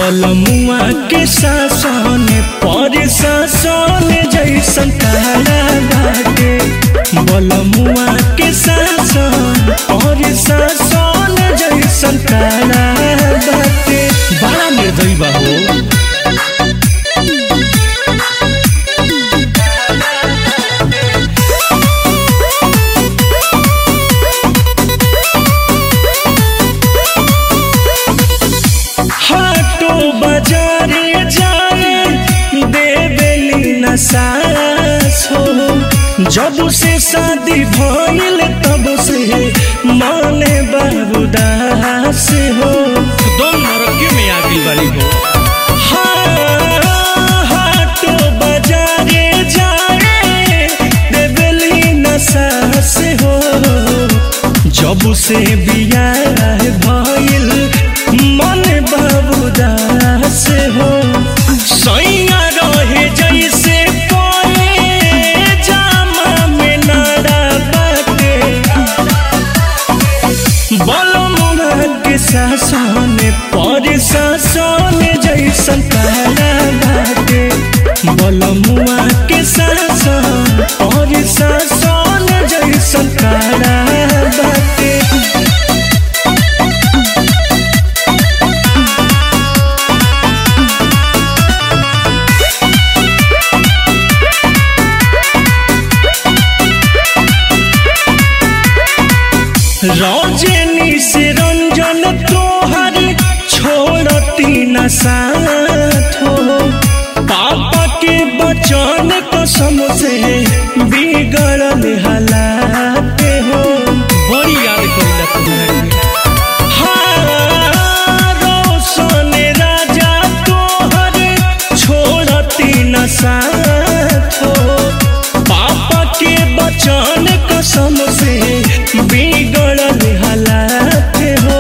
बलमुआ के शासन पर शासन जैसन तारा बाटे बलमुआ के शासन पर शासन जैसन तारा बाटे बड़ा निर्दयी बा हो हाटो बाजारे जाए देवेली न सास हो जब से शादी भइल तब से माने बाबूदास हो दोन नरकी में आ गई बारी हो हाँ, हाटो बाजारे जाए देवेली न सास हो जब से बियाह भइल मन बाबूदास हो सैया रहे जैसे कोए जामा में नारा बाटे बलमुआ के शासन पर शासन जैसन तारा बाटे बलमुआ के शासन पर शासन जैसन तारा बाटे रौजनी से रंजन तोहर छोड़ती न साथ हो पापा के बचन कसम से बिगड़ल हालात हो बड़ी याद करेला तुम्हारे हाँ, रोशन राजा तोहर छोड़ती न साथ हो पापा के बचन कसम से बिगड़ल हालात हो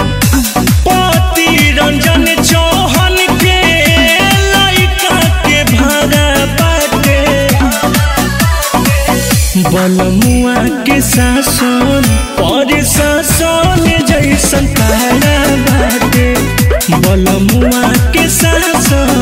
पति रंजन चौहान के लइका के भाड़ा बाटे बलमुआ के शासन पर शासन जैसन तारा बाटे बलमुआ के शासन